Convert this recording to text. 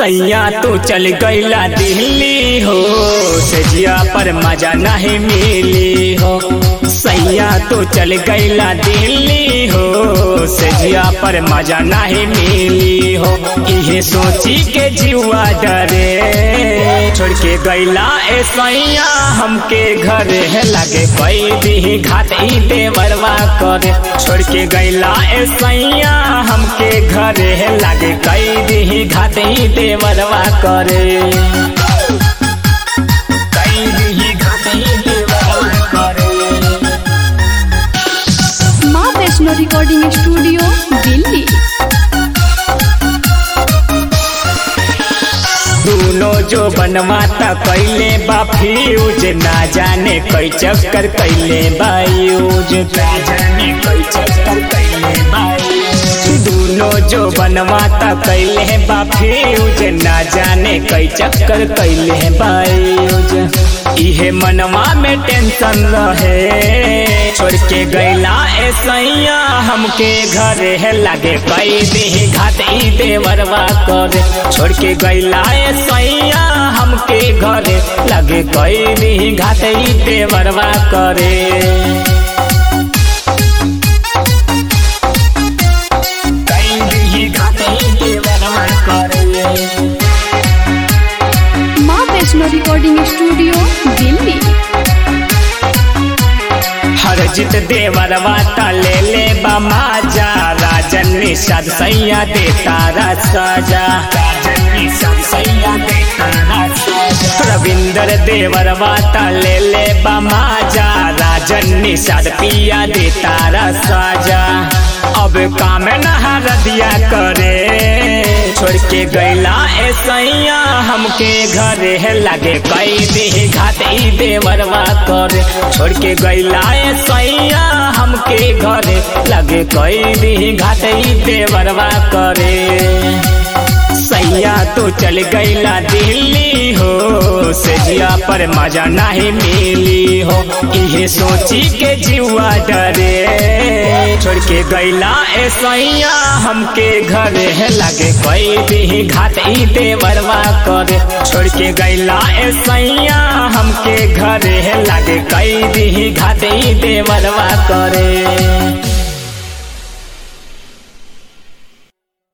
सैया तू चल गईला दिल्ली हो सजिया पर मजा नहीं मिली हो सैया तू चल गईला दिल्ली हो सजिया पर मजा नहीं मिली हो इहे सोची के जीवा डरे छोड़ के गईला ए सैया हमके घरे लगे कोई दी घाट ई देवरवा करे छोड़ के गईला ए सैया हमके घरे लगे कई दी घाट ई देवरवा करे कई दी घाट ई देवरवा करे माँ वैष्णो रिकॉर्डिंग स्टूडियो दिल्ली दोनों जो बनवाता कैले बा फ्यूज ना जाने कई चक्कर कैले बायूज ना जाने कई चक्कर कैले बायूज दोनों जो बनवाता कैले बा फ्यूज ना जाने कई चक्कर कैले बायूज इहे मनवा में टेंशन रहे छोड़ के गैला ए सैया हमके घरे है लगे कई दी घाट ई देवरवा करे छोड़ के गैला ए सैया हमके घरे लगे कई दी घाट ई देवरवा करे कई दी घाट ई देवरवा करे माँ वैष्णो रिकॉर्डिंग स्टूडियो दिल्ली हर जित देवर वाता ले ले बमाजा राजन निषाद सैया दे तारा सजा राजन निषाद सैया दे तारा सजा रविंदर देवर वाता ले ले बमाजा राजन निषाद पिया दे तारा सजा अब काम नहा रदिया करे छोड़ के गैला ए सैया हमके घरे है लगे कई दी घाट ई देवरवा करे छोड़ के गैला ए सैया हमके घरे लगे कई दी घाट ई देवरवा करे सैया तो चल गईला दिल्ली हो सजिया पर मजा नहीं मिली हो इहे सोची के जीवा डरे छोड़ के गईला ए सैया हमके घरे है लगे कोई भी घाट ई देवरवा करे छोड़ के गईला ए सैया हमके घरे है लगे कई भी घाट ई देवरवा करे